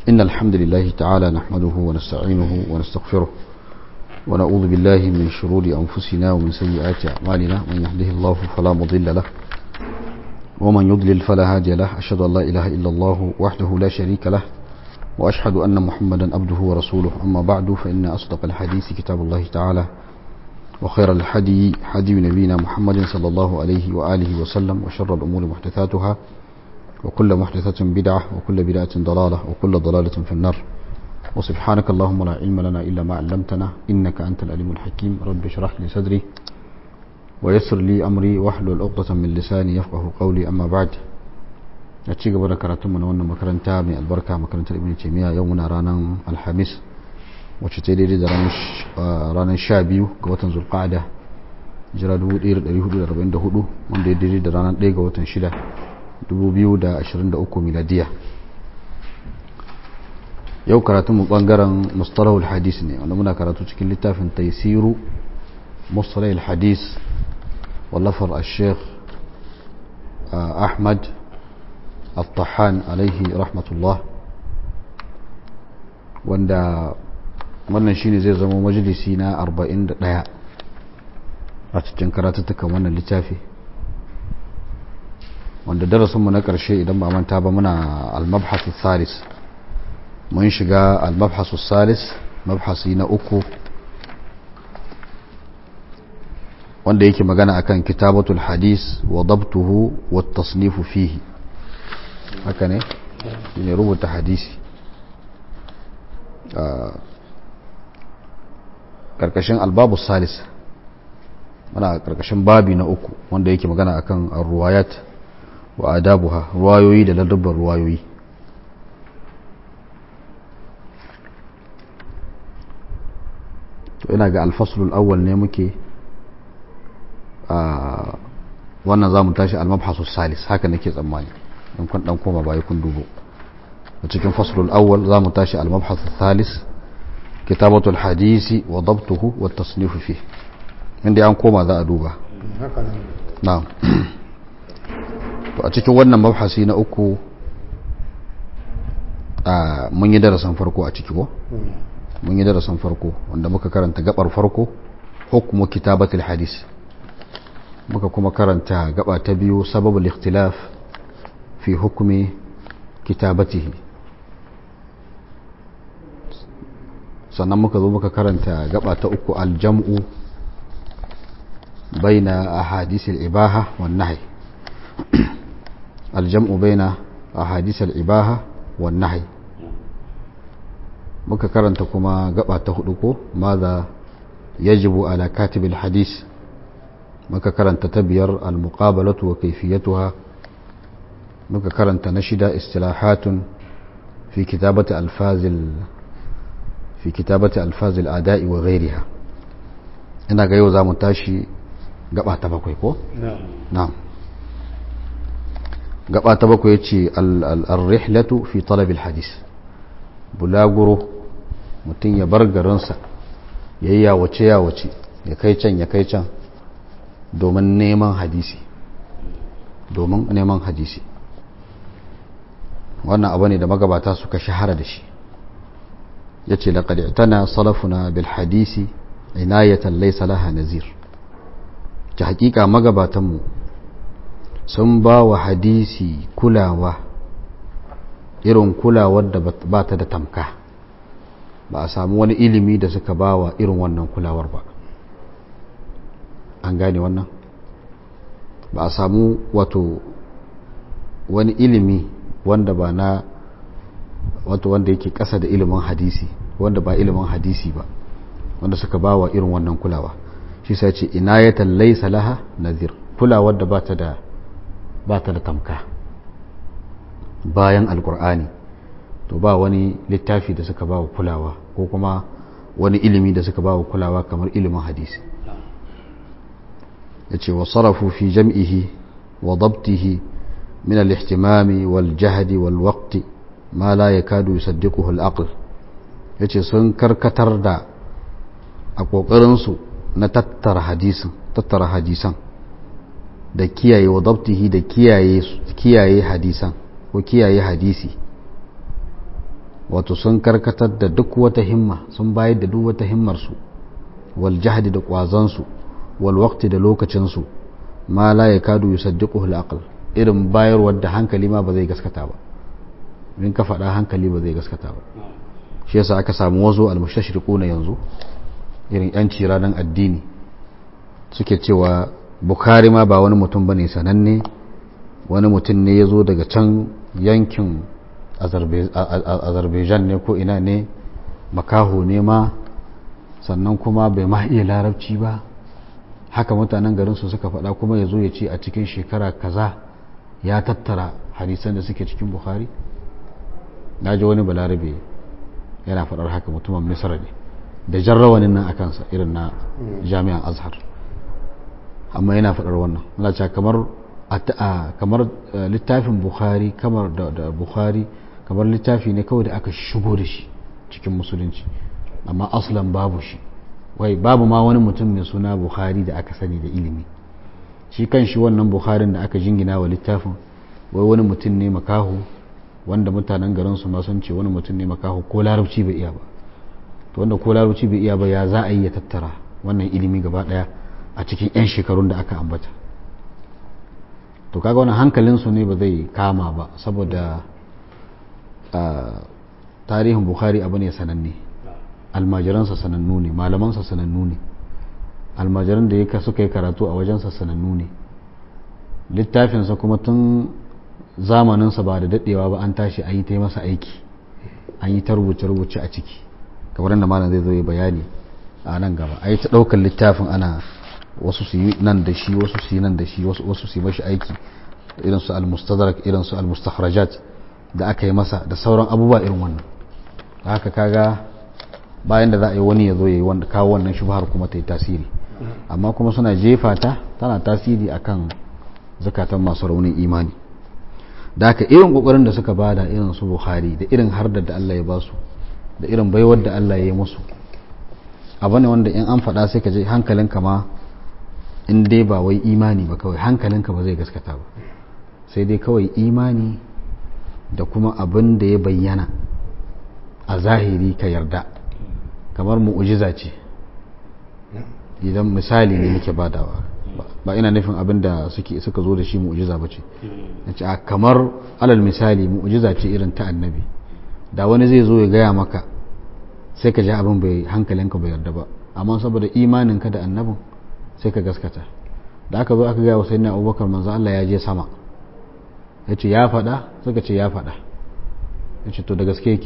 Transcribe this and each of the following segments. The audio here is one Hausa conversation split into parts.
إن الحمد لله تعالى نحمده ونستعينه ونستغفره ونعوذ بالله من شرور أنفسنا ومن سيئات أعمالنا من يهده الله فلا مضل له ومن يضلل فلا هادي له أشهد أن لا إله إلا الله وحده لا شريك له وأشهد أن محمدا عبده ورسوله أما بعد فإن أصدق الحديث كتاب الله تعالى وخير الحدي حدي نبينا محمد صلى الله عليه وآله وسلم وشر الأمور محدثاتها وكل محدثة بدعة وكل بدعة ضلالة وكل ضلالة في النار وسبحانك اللهم لا علم لنا إلا ما علمتنا إنك أنت العليم الحكيم رب اشرح لي صدري ويسر لي أمري واحلل عقدة من لساني يفقه قولي أما بعد أتشي قبل كراتم من وانا مكرنتا من البركة مكرنتا ابن تيمية يومنا رانا الحميس وشتيري دا رانا شابيو قوة ذو القعدة jira 1444 wanda ya daidai da ranar 1 ga watan 6 2023 miladiya yau karatun mu bangaren mustalahul hadis ne wanda muna karatu cikin littafin taisiru mustalahul hadis wallafar al-sheikh ahmad al-tahan alaihi rahmatullah wanda wannan shine zai zama majalisi na 41 a cikin karatuttukan wannan littafi wanda darasinmu na ƙarshe idan ba manta ba muna al-mabhasu salis mun shiga al-mabhasu salis mabhasi na uku wanda yake magana akan kitabatul hadis wa dabtuhu wa tasnifu fihi haka ne ne rubuta hadisi karkashin albabu salis muna karkashin babi na uku wanda yake magana akan ruwayat wa adabuha ruwayoyi da ladabbar ruwayoyi to ina ga alfaslul awwal ne muke a wannan za mu tashi almabhasus salis haka nake tsammani in kun dan koma baya kun dubo a cikin faslul awwal za mu tashi almabhasus salis kitabatul hadisi wa dabtuhu wa tasnifu fi inda an koma za a duba na'am to a cikin wannan mabhasi na uku a mun yi darasin farko a ciki ko mun yi darasin farko wanda muka karanta gabar farko hukumu kitabatul hadis muka kuma karanta gaba ta biyu sababul ikhtilaf fi hukumi kitabatihi sannan muka zo muka karanta gaba ta uku aljam'u baina ahadisil ibaha wan nahy aljam'u baina ahadisil ibaha wan nahy muka karanta kuma gaba ta hudu ko maza yajibu ala katibil hadis muka karanta ta biyar al-muqabalatu wa kayfiyatuha muka karanta na shida istilahatun fi kitabati alfazil fi kitabati alfazil ada'i wa ghayriha ina ga yau zamu tashi gaba ta bakwai ko na'am gaba ta bakwai yace al-rihlatu fi talab al-hadis bulaguro mutum ya bar garinsa ya yi yawace yawace ya kai can ya kai can domin neman hadisi domin neman hadisi wannan abu ne da magabata suka shahara da shi ya ce laƙad tana salafuna bil hadisi inayatan laisa laha nazir ta hakika magabatanmu sun ba wa hadisi kulawa irin kulawar da ba ta da tamka ba a samu wani ilimi da suka ba wa irin wannan kulawar ba an gane wannan ba a samu wato wani ilimi wanda ba na wato wanda yake ƙasa da ilimin hadisi wanda ba ilimin hadisi ba wanda suka ba wa irin wannan kulawa shi sai ce inayatan laysa laha nazir kulawar da ba ta da ba ta da tamka bayan alkur'ani to ba wani littafi da suka ba wa kulawa ko kuma wani ilimi da suka ba wa kulawa kamar ilimin hadisi ya ce wa sarrafu fi jam'ihi wa dabtihi min al-ihtimami wal jahdi wal waqti ma la yakadu yusaddiquhu al-aql yace sun karkatar da a kokarin su na tattara hadisin tattara hadisan da kiyaye wa dabtihi da kiyaye kiyaye hadisan ko kiyaye hadisi wato sun karkatar da duk wata himma sun bayar da duk wata himmarsu wal jahdi da kwazansu wal waqti da lokacinsu ma la yakadu yusaddiquhu al aql irin bayarwar da hankali ma ba zai gaskata ba in ka faɗa hankali ba zai gaskata ba shi yasa aka samu wazo al mustashriquna yanzu irin yanci ranar addini suke cewa bukhari ma ba wani mutum bane sananne wani mutum ne ya zo daga can yankin azerbaijan ne ko ina ne makaho ne ma sannan kuma bai ma iya larabci ba haka mutanen garinsu suka faɗa kuma ya zo ya ce a cikin shekara kaza ya tattara hadisan da suke cikin bukhari na ji wani balarabe yana faɗar haka mutumin misra ne da jarrawanin nan a kansa irin na jami'an azhar amma yana faɗar wannan Allah kamar kamar littafin bukhari kamar da bukhari kamar littafi ne kawai da aka shigo da shi cikin musulunci amma aslan babu shi wai babu ma wani mutum mai suna bukhari da aka sani da ilimi shi kan shi wannan bukharin da aka jingina wa littafin wai wani mutum ne makaho wanda mutanen garin su ma sun ce wani mutum ne makaho ko larabci bai iya ba to wanda ko larabci bai iya ba ya za a yi ya tattara wannan ilimi gaba daya a cikin 'yan shekarun da aka ambata to kaga wani hankalinsu ne ba zai kama ba saboda tarihin bukhari abu ne sananne almajiransa sanannu ne malamansa sanannu ne almajiran da ya suka yi karatu a wajensa sanannu ne littafinsa kuma tun zamaninsa ba da daɗewa ba an tashi an yi ta masa aiki an yi ta rubuce-rubuce a ciki kamar da malam zai zo yi bayani a nan gaba a yi ta ɗaukar littafin ana wasu su yi nan da shi wasu su yi nan da shi wasu su yi mashi aiki irin su al-mustadrak irin su al-mustakhrajat da aka yi masa da sauran abubuwa irin wannan haka kaga bayan da za a yi wani ya zo ya yi wanda kawo wannan shubhar kuma ta yi tasiri amma kuma suna jefa ta tana tasiri akan zakatan masu raunin imani da haka irin kokarin da suka bada irin su bukhari da irin hardar da Allah ya ba su da irin baiwar da Allah ya yi musu abu ne wanda in an faɗa sai ka je hankalinka ma in dai ba wai imani ba kawai hankalinka ba zai gaskata ba sai dai kawai imani da kuma abin da ya bayyana a zahiri ka yarda kamar mu'ujiza ce idan misali ne muke badawa ba ina nufin abin da suka zo da shi mu'ujiza ba ce a kamar alal misali mu'ujiza ce irin ta annabi da wani zai zo ya gaya maka sai ka ji abin bai hankalinka bai yarda ba amma saboda imaninka da annabin sai ka gaskata da aka zo aka gaya wa sayyidina abubakar manzo Allah ya je sama ya ce ya faɗa suka ce ya faɗa ya ce to da gaske yake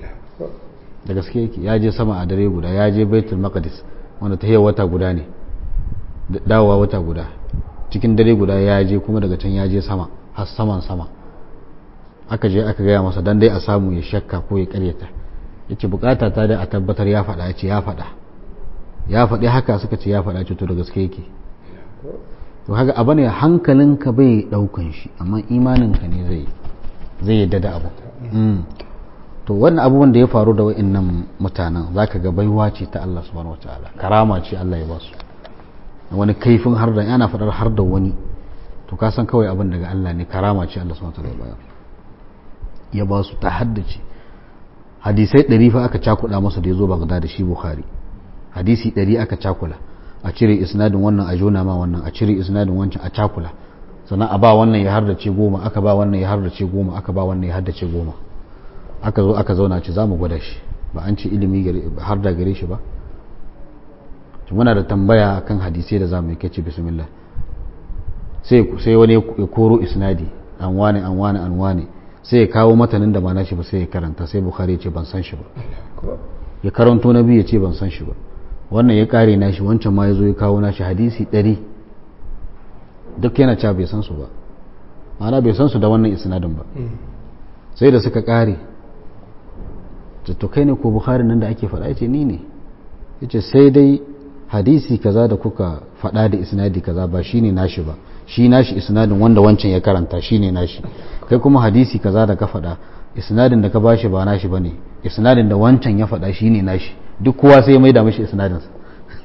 da gaske yake ya je sama a dare guda ya je baitul maqdis wanda ta wata guda ne dawowa wata guda cikin dare guda ya je kuma daga can ya je sama har saman sama aka je aka gaya masa dan dai a samu ya shakka ko ya karyata yace bukata ta da a tabbatar ya faɗa ya ce ya faɗa ya faɗi haka suka ce ya faɗa ce to da gaske yake to haka abu ne hankalinka bai ɗaukan shi amma imaninka ne zai zai yadda da abu to wannan abubuwan da ya faru da wa'annan mutanen zaka ga baiwa ce ta Allah subhanahu wataala karama ce Allah ya ba su wani kaifin har da yana faɗar har da wani to ka san kawai abin daga Allah ne karama ce Allah subhanahu wataala ya bayar ya ba su ta haddace hadisai ɗari fa aka cakuɗa masa da ya zo Baghdad da shi Bukhari hadisi ɗari aka cakula a cire isnadin wannan a jona ma wannan a cire isnadin wancan a cakula sannan a ba wannan ya hardace goma aka ba wannan ya hardace goma aka ba wannan ya hardace goma aka zo aka zauna ce za mu gwada shi ba an ce ilimi har da gare shi ba muna da tambaya kan hadisai da za mu yi kace bismillah sai wani ya koro isnadi an wane an wane an wane sai ya kawo matanin da ba na shi ba sai ya karanta sai bukhari ya ce ban san shi ba ya karanto na biyu ya ce ban san shi ba wannan ya kare nashi wancan ma ya zo ya kawo nashi hadisi ɗari duk yana cewa bai san su ba ma'ana bai san su da wannan isnadin ba sai da suka kare to kai ne ko bukhari nan da ake faɗa ce ni ne yace sai dai hadisi kaza da kuka faɗa da isnadi kaza ba shine nashi ba shi nashi isnadin wanda wancan ya karanta shine nashi kai kuma hadisi kaza da ka faɗa isnadin da ka bashi ba nashi bane isnadin da wancan ya faɗa shine nashi duk kowa sai ya maida mashi isnadin sa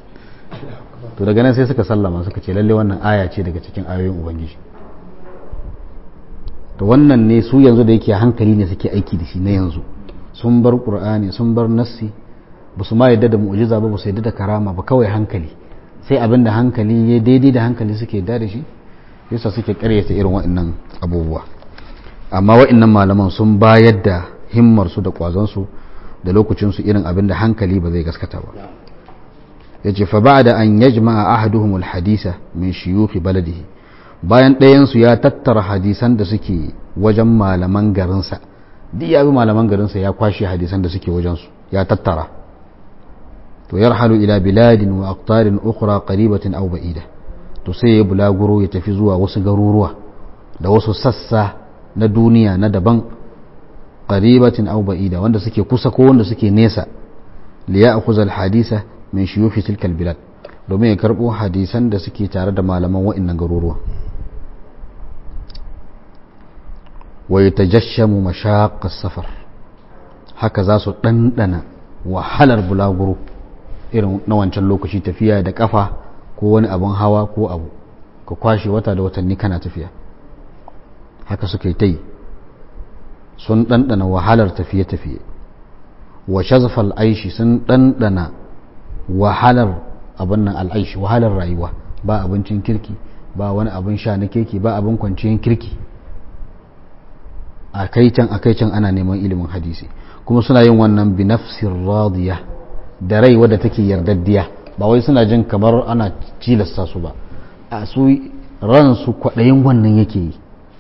to daga nan sai suka sallama suka ce lalle wannan aya ce daga cikin ayoyin ubangiji to wannan ne su yanzu da yake hankali ne suke aiki da shi na yanzu sun bar qur'ani sun bar nassi ba su ma yadda da mu'jiza ba ba su yadda da karama ba kawai hankali sai abin da hankali ya daidai da hankali suke yadda da shi yasa suke karyata irin waɗannan abubuwa amma waɗannan malaman sun bayar da himmarsu da ƙwazonsu da lokacinsu irin abin da hankali ba zai gaskata ba ya ce fa ba da an yajma'a ahaduhum alhadisa min shiyuhi baladihi bayan ɗayansu ya tattara hadisan da suke wajen malaman garinsa duk ya bi malaman garinsa ya kwashe hadisan da suke wajensu ya tattara to yarhalu ila biladin wa aqtarin ukhra qaribatin aw ba'ida to sai ya bulaguro ya tafi zuwa wasu garuruwa da wasu sassa na duniya na daban qaribatin aw ba'ida wanda suke kusa ko wanda suke nesa li ya'khudha al-hadisa min shuyukh tilka al-bilad domin ya karbo hadisan da suke tare da malaman wa'annan garuruwa wa yatajashshamu mashaq as-safar haka za su dandana wahalar bulaguro irin na wancan lokaci tafiya da kafa ko wani abin hawa ko abu ka kwashe wata da watanni kana tafiya haka suka yi ta yi sun ɗanɗana wahalar tafiye-tafiye wa shazafal aishi sun ɗanɗana wahalar abin nan al'aishi wahalar rayuwa ba abincin kirki ba wani abin sha na kirki ba abin kwanciyar kirki a kai can a kai can ana neman ilimin hadisi kuma suna yin wannan binafsir radiya da rai wadda take yardaddiya ba wai suna jin kamar ana cilasta su ba a su ransu kwaɗayin wannan yake yi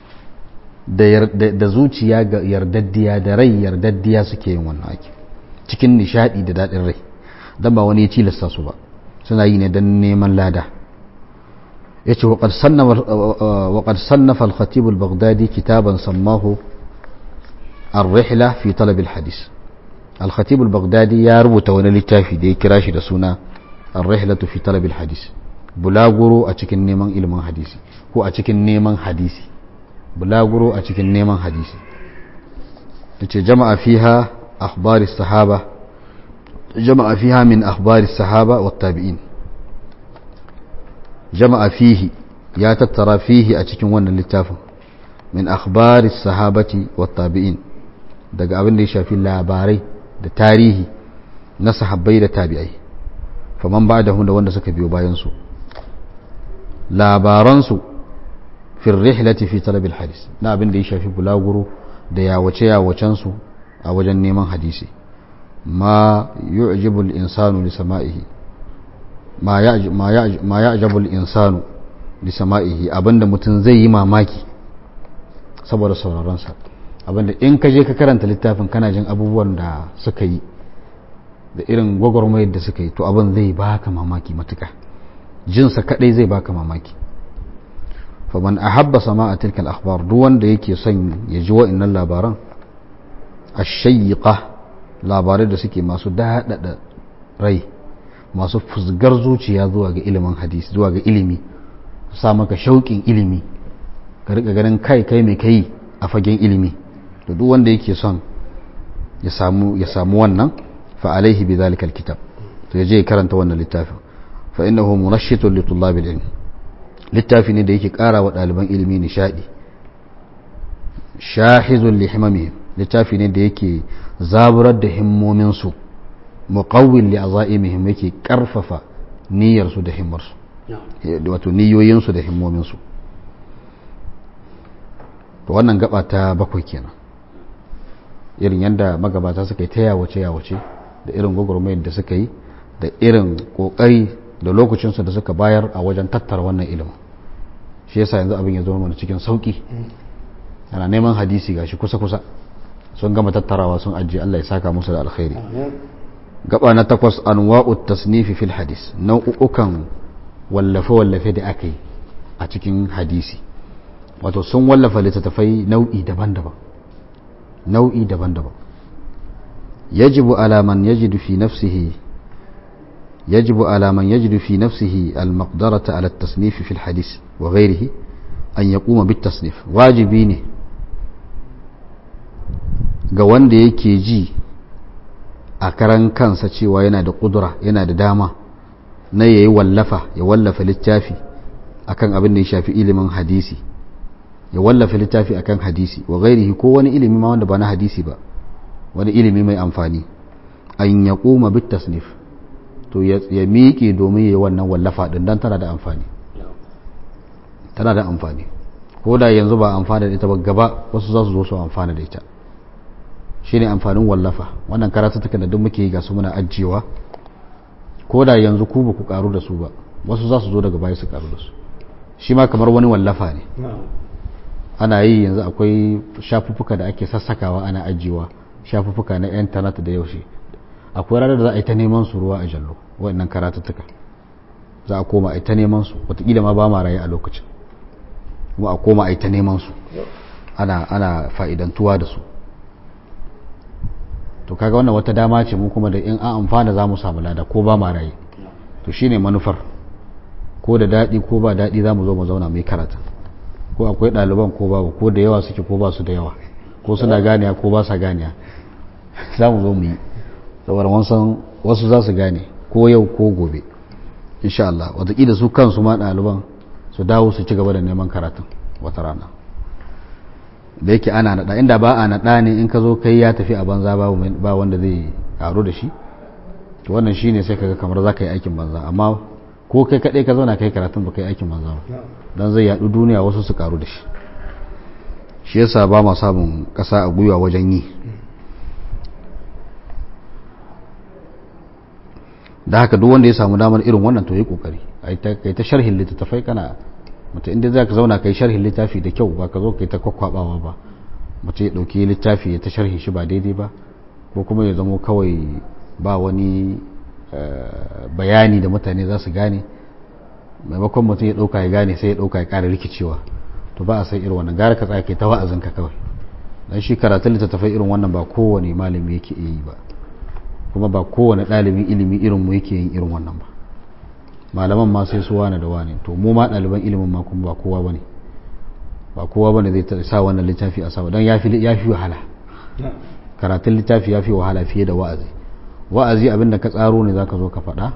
da zuciya ga yardaddiya da rai yardaddiya suke yin wannan ake cikin nishadi da daɗin rai don ba wani ya cilasta su ba suna yi ne don neman lada ya ce waƙar sannafa al-khatib al-baghdadi kitaban sammahu الرحلة في طلب الحديث الخطيب البغدادي يا ربو توني للتافي دي كراشي دا سونا الرحلة في طلب الحديث بلاغرو أتكن نيمان إلمان حديثي هو أتكن نيمان حديثي بلاغرو أتكن نيمان حديثي جمع فيها أخبار الصحابة جمع فيها من أخبار الصحابة والتابعين جمع فيه يا تترى فيه أتكن وانا للتافي من أخبار الصحابة والتابعين daga abin da ya shafi labarai da tarihi na sahabbai da tabi'ai faman ba da da wanda suka biyo bayansu labaransu fil rihlati fi talabil hadis na abin da ya shafi bulaguro da yawace yawacensu a wajen neman hadisi ma yu'jibu al-insanu li sama'ihi ma ya'jabu al-insanu li sama'ihi abinda mutum zai yi mamaki saboda sauraron sa abinda in ka je ka karanta littafin kana jin abubuwan da suka yi da irin gwagwarmayar da suka yi to abin zai baka mamaki matuka jinsa kadai zai baka mamaki faman ahabba sama'a tilkal akhbar duk wanda yake son ya ji wa'annan labaran ashayyiqa labarai da suke masu daɗaɗa rai masu fusgar zuciya zuwa ga ilimin hadisi zuwa ga ilimi sa maka shauƙin ilimi ka riƙa ganin kai kai mai kai a fagen ilimi to duk wanda yake son ya samu ya samu wannan fa alaihi bi zalika alkitab to yaje ya karanta wannan littafin fa innahu munashshitun li tullabil ilm littafi ne da yake ƙara wa ɗaliban ilimi nishadi shahizun li himamihim littafi ne da yake zaburar da himmomin su muqawwil li azaimihim yake karfafa niyyar su da himmar su wato niyoyin su da himmomin su to wannan gaba ta bakwai kenan irin yadda magabata suka yi ta yawace yawace da irin gwagwarmayar da suka yi da irin kokari da lokacinsu da suka bayar a wajen tattara wannan ilimin shi yasa yanzu abin ya zo mana cikin sauki ana neman hadisi gashi kusa kusa sun gama tattarawa sun ajiye Allah ya saka musu da alkhairi gaba na takwas anwa'ut tasnifi fil hadis nau'ukan wallafe wallafe da aka yi a cikin hadisi wato sun wallafa littattafai nau'i daban-daban nau'i daban-daban yajibu ala man yajidu fi nafsihi yajibu ala man yajidu fi nafsihi al-maqdarata ala at-tasnif fi al-hadith wa ghayrihi an yaquma bit tasnif wajibi ne ga wanda yake ji a karan kansa cewa yana da kudura yana da dama na yayi wallafa ya wallafa littafi akan abin da ya shafi ilimin hadisi ya wallafa littafi akan hadisi wa gairihi ko wani ilimi ma wanda ba na hadisi ba wani ilimi mai amfani an ya kuma bit tasnif to ya miƙe domin ya yi wannan wallafa ɗin don tana da amfani tana da amfani ko da yanzu ba amfana da ita ba gaba wasu za su zo su amfana da ita shi ne amfanin wallafa wannan karatuttukan da duk muke yi ga su muna ajiyewa ko da yanzu ku ba ku karu da su ba wasu za su zo daga baya su karu da su shi ma kamar wani wallafa ne ana yi yanzu akwai shafuffuka da ake sassakawa ana ajiyewa shafuffuka na intanet da yaushe akwai ranar da za a yi ta neman su ruwa a jallo waɗannan karatuttuka za a koma a yi ta neman su wataƙila ma ba ma raye a lokacin kuma a koma a yi ta neman su ana ana fa'idantuwa da su to kaga wannan wata dama ce mu kuma da in an amfana za mu samu lada ko ba ma raye to shine manufar ko da daɗi ko ba daɗi za mu zo mu zauna mai karata ko akwai ɗaliban ko babu ko da yawa suke ko ba su da yawa ko suna ganiya ko ba sa ganiya za mu zo mu yi saboda wasan wasu za su gane ko yau ko gobe insha Allah wataƙila su kansu ma ɗaliban su dawo su ci gaba da neman karatun wata rana da yake ana naɗa inda ba a naɗa ne in ka zo kai ya tafi a banza ba wanda zai karu da shi to wannan shine sai kaga kamar za ka yi aikin banza amma ko kai kaɗai ka zauna kai karatun ba kai aikin banza ba don zai yaɗu duniya wasu su karu da shi shi yasa ba ma samun ƙasa a gwiwa wajen yi da haka duk wanda ya samu damar irin wannan to yi kokari kai ta sharhin littattafai kana mutu inda za ka zauna kai sharhin littafi da kyau ba ka zo kai ta kwakwabawa ba mutu ya ɗauki littafi ya ta sharhi shi ba daidai ba ko kuma ya zamo kawai ba wani bayani da mutane za su gane maimakon mutum ya ɗauka ya gane sai ya ɗauka ya ƙara rikicewa to ba a san irin wannan gara ka tsaya kai ta wa'azinka kawai dan shi karatun littattafai irin wannan ba kowane malami yake iya yi ba kuma ba kowane ɗalibin ilimi irin mu yake yin irin wannan ba malaman ma sai su wane da wane to mu ma ɗaliban ilimin ma kuma ba kowa bane ba kowa bane zai sa wannan littafi a sama don ya fi wahala karatun littafi ya fi wahala fiye da wa'azi wa'azi abinda ka tsaro ne zaka zo ka faɗa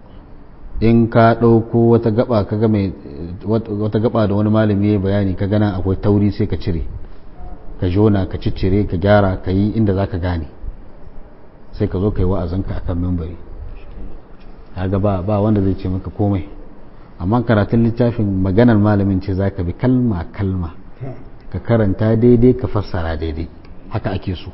in ka ɗauko wata gaba ka ga mai wata gaba da wani malami ya bayani ka gana akwai tauri sai ka cire ka jona ka ciccire ka gyara ka yi inda zaka gane sai ka zo ka yi wa'azinka akan mimbari kaga ba ba wanda zai ce maka komai amma karatun littafin maganar malamin ce zaka bi kalma kalma ka karanta daidai ka fassara daidai haka ake so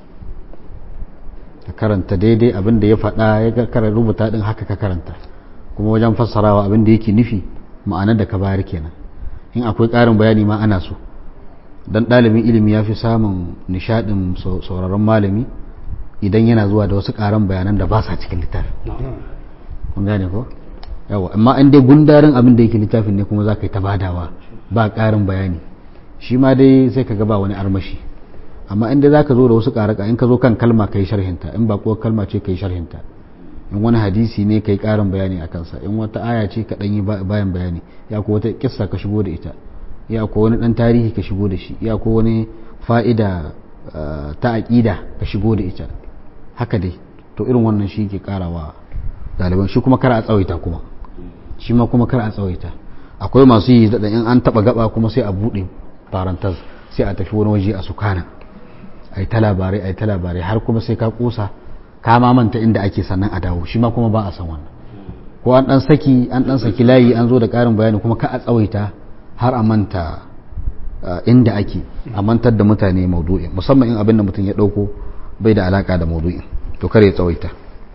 ka karanta daidai abin da ya faɗa ya karanta rubuta din haka ka karanta kuma wajen fassarawa abin da yake nufi ma'anar da ka bayar kenan in akwai ƙarin bayani ma ana so dan ɗalibin ilimi ya fi samun nishaɗin sauraron malami idan yana zuwa da wasu ƙaran bayanan da ba sa cikin littafi kun gane ko yawa amma in dai gundarin abin da yake littafin ne kuma za ka yi ta badawa ba ƙarin bayani shi ma dai sai ka ga ba wani armashi amma in dai za ka zo da wasu ƙaraka in ka zo kan kalma ka yi sharhinta in ba kuwa kalma ce ka yi sharhinta in wani hadisi ne ka yi ƙarin bayani a kansa in wata aya ce ka ɗan yi bayan bayani ya ko wata kissa ka shigo da ita ya ko wani ɗan tarihi ka shigo da shi ya ko wani fa'ida ta aƙida ka shigo da ita haka dai to irin wannan shi ke ƙarawa ɗaliban shi kuma kar a tsawaita kuma shi ma kuma kar a tsawaita akwai masu yi da in an taɓa gaba kuma sai a buɗe farantas sai a tafi wani waje a sukana a yi ta labarai a yi ta labarai har kuma sai ka kusa ka ma manta inda ake sannan a dawo shi ma kuma ba a san wannan ko an dan saki an dan saki layi an zo da karin bayani kuma ka a tsawaita har a manta inda ake a mantar da mutane maudu'in musamman in abin da mutum ya dauko bai da alaka da maudu'in to kare ya tsawaita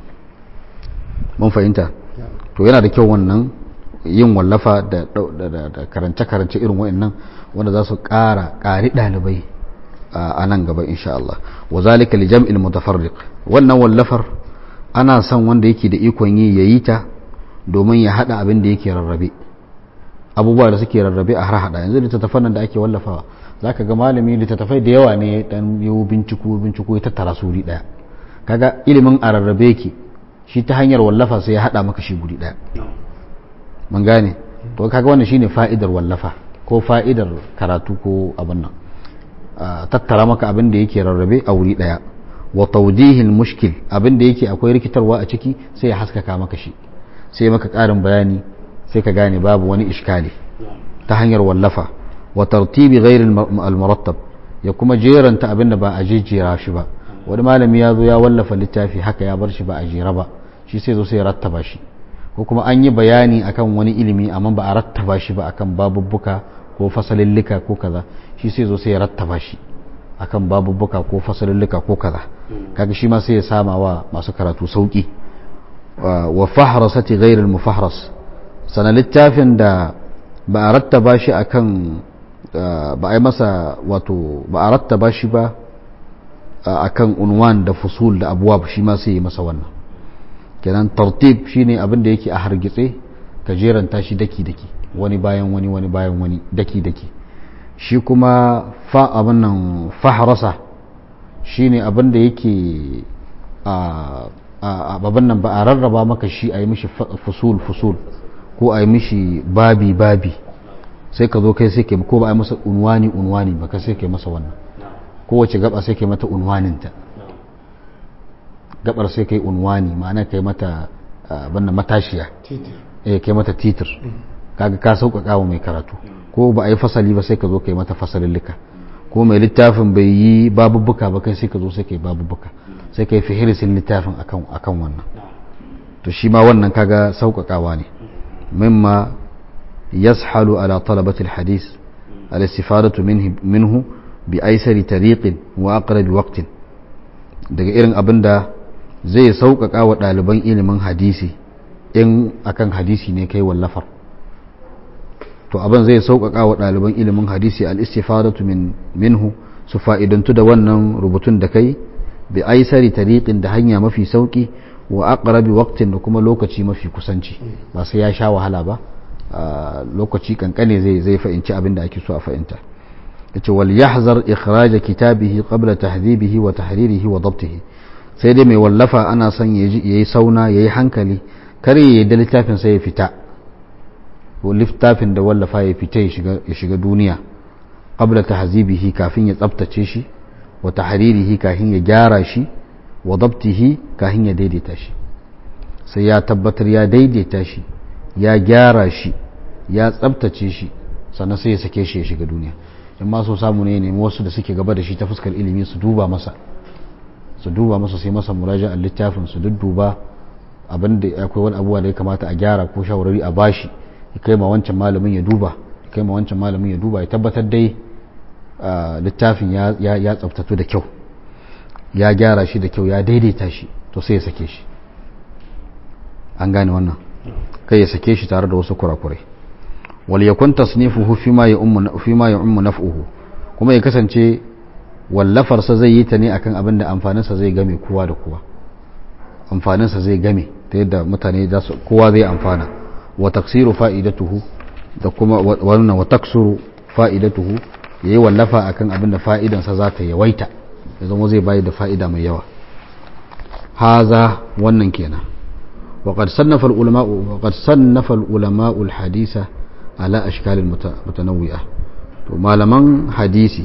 mun fahimta to yana da kyau wannan yin wallafa da karance-karance irin wa'annan wanda za su ƙara ƙari ɗalibai a nan gaba insha Allah wa zalika li jam'il mutafarriq wannan wallafar ana son wanda yake da ikon yi yayi ta domin ya hada abin da yake rarrabe abubuwa da suke rarrabe a har hada yanzu littattafan nan da ake wallafawa zaka ga malami littattafai da yawa ne dan yau binciko binciko ya tattara su wuri daya kaga ilimin a rarrabe yake shi ta hanyar wallafa sai ya hada maka shi guri daya mun gane to kaga wannan shine fa'idar wallafa ko fa'idar karatu ko abin nan tattara maka abin da yake rarrabe a wuri daya wa tawdihil mushkil abin da yake akwai rikitarwa a ciki sai ya haskaka maka shi sai maka karin bayani sai ka gane babu wani iskali ta hanyar wallafa wa tartibi ghairi al-murattab ya kuma jeranta abin da ba a jejjera shi ba wani malami ya zo ya wallafa littafi haka ya bar shi ba a jera ba shi sai zo sai ya rattaba shi ko kuma an yi bayani akan wani ilimi amma ba a rattaba shi ba akan babubbuka ko fasalillika ko kaza shi sai zo sai ya rattaba shi akan babubbuka ko fasalillika ko kaza kaga shi ma sai ya sama wa masu karatu sauki wa fahrasati ghairil mufahras sana littafin da ba a rattaba shi akan ba a yi masa wato ba a rattaba shi ba akan unwan da fusul da abuwab shi ma sai yi masa wannan kenan tartib shine abin da yake a hargitse ka jeranta shi daki daki wani bayan wani wani bayan wani daki daki shi kuma fa abin nan fahrasa shine abin da yake a abin nan ba a rarraba maka shi a yi mishi fusul fusul ko a yi mishi babi babi sai ka zo kai sai ke ko ba a yi masa unwani unwani ba ka sai ke masa wannan kowace gaba sai ke mata unwaninta gabar sai kai unwani ma'ana kai mata banna matashiya eh kai mata titir kaga ka sauƙaƙa wa mai karatu ko ba a yi fasali ba sai ka zo kai mata fasalillika ko mai littafin bai yi babubuka ba kai sai ka zo sai kai babubuka sai kai fihirisin littafin akan akan wannan to shi ma wannan kaga sauƙaƙawa ne mimma yashalu ala talabatil hadis al-istifadatu minhu bi aisari tariqin wa aqrabi waqtin daga irin abin da zai sauƙaƙa wa ɗaliban ilimin hadisi in akan hadisi ne kai wallafar to abin zai sauƙaƙa wa ɗaliban ilimin hadisi al-istifadatu min minhu su fa'idantu da wannan rubutun da kai bi aisari tariqin da hanya mafi sauƙi wa aqrabi waqtin da kuma lokaci mafi kusanci ba sai ya sha wahala ba lokaci kankane zai zai fahimci abin da ake so a fahimta yace wal yahzar ikhraj kitabihi qabla tahdhibihi wa tahririhi wa dabtihi sai dai mai wallafa ana son yayi sauna yayi hankali kar ya da littafin sai ya fita ko littafin da wallafa ya fita ya shiga ya shiga duniya qabla tahzibihi kafin ya tsaftace shi wa tahririhi kafin ya gyara shi wa dabtihi kafin ya daidaita shi sai ya tabbatar ya daidaita shi ya gyara shi ya tsabtace shi sannan sai ya sake shi ya shiga duniya in ma so samu ne nemi wasu da suke gaba da shi ta fuskar ilimi su duba masa su duba masa sai masa muraja a littafin su dudduba abin da akwai wani abubuwa da ya kamata a gyara ko shawarari a bashi ya kai ma wancan malamin ya duba ya kai ma wancan malamin ya duba ya tabbatar dai littafin ya tsabtatu da kyau ya gyara shi da kyau ya daidaita shi to sai ya sake shi an gane wannan kai ya sake shi tare da wasu kurakurai wal yakun tasnifuhu fima ya ummu fima ya ummu naf'uhu kuma ya kasance wallafar sa zai yi ta ne akan abin da amfanin sa zai game kowa da kowa amfanin sa zai game ta yadda mutane za su kowa zai amfana wa taksiru fa'idatuhu da kuma wannan wa taksuru fa'idatuhu yayi wallafa akan abin da fa'idan sa za ta yawaita ya zama zai bayar da fa'ida mai yawa haza wannan kenan وقد صنف العلماء وقد صنف العلماء الحديث على أشكال متنوعة malaman hadisi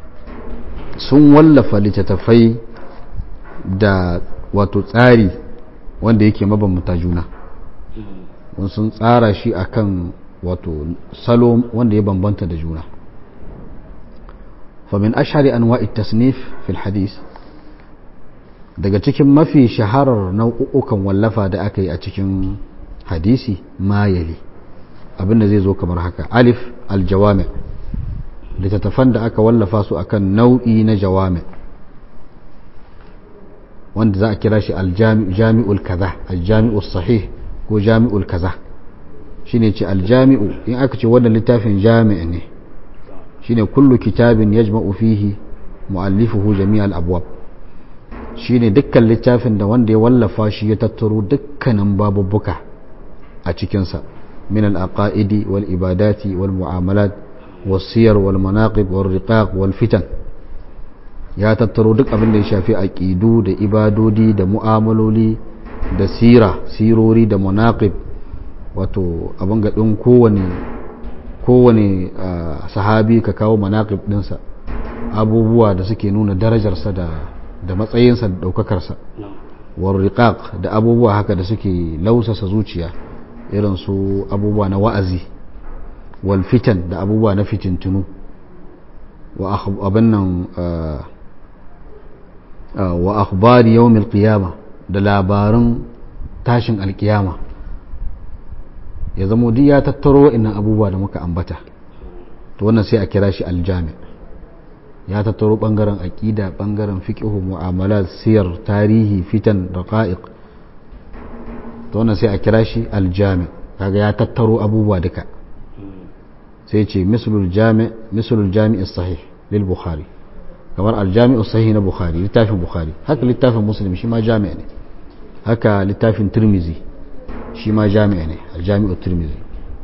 sun wallafa littattafai da wato tsari wanda yake mabambanta juna sun tsara shi akan wato salo wanda ya bambanta da juna famin ashari anwa'i tasnif fil hadis daga cikin mafi shaharar nau'ukan wallafa da aka yi a cikin hadisi mayali abinda zai zo kamar haka alif aljawami littattafan da aka wallafa su akan nau'i na jawami wanda za a kira shi aljami'ul kaza aljami'ul sahih ko jami'ul kaza shine ce aljami'u in aka ce wannan littafin jami'i ne shine kullu kitabin yajma'u fihi mu'allifuhu jami'al abwab shine dukkan littafin da wanda ya wallafa shi ya tattaro dukkanin babubbuka a cikinsa min al-aqaidi wal ibadati wal mu'amalat was siyar wal manaqib wal riqaq wal fitan ya tattaro duk abin da ya shafi aqidu da ibadodi da mu'amaloli da sira sirori da manaqib wato abin gadin kowane kowane sahabi ka kawo manaqib dinsa abubuwa da suke nuna darajarsa da da matsayinsa da ɗaukakarsa warriqaq da abubuwa haka da suke lausasa zuciya irin su abubuwa na wa'azi wal fitan da abubuwa na fitintunu wa abin nan wa akhbari yawmil qiyama da labaran tashin alkiyama ya zamo duk ya tattaro wa'annan abubuwa da muka ambata to wannan sai a kira shi aljami ya tattaro bangaren aqida bangaren fiqh mu'amalat siyar tarihi fitan daqa'iq to wannan sai a kira shi aljami kaga ya tattaro abubuwa duka sai ce mislul jami mislul jami sahih lil bukhari kamar aljami sahih na bukhari littafin bukhari haka littafin muslim shi ma jami ne haka littafin tirmizi shi ma jami ne aljami tirmizi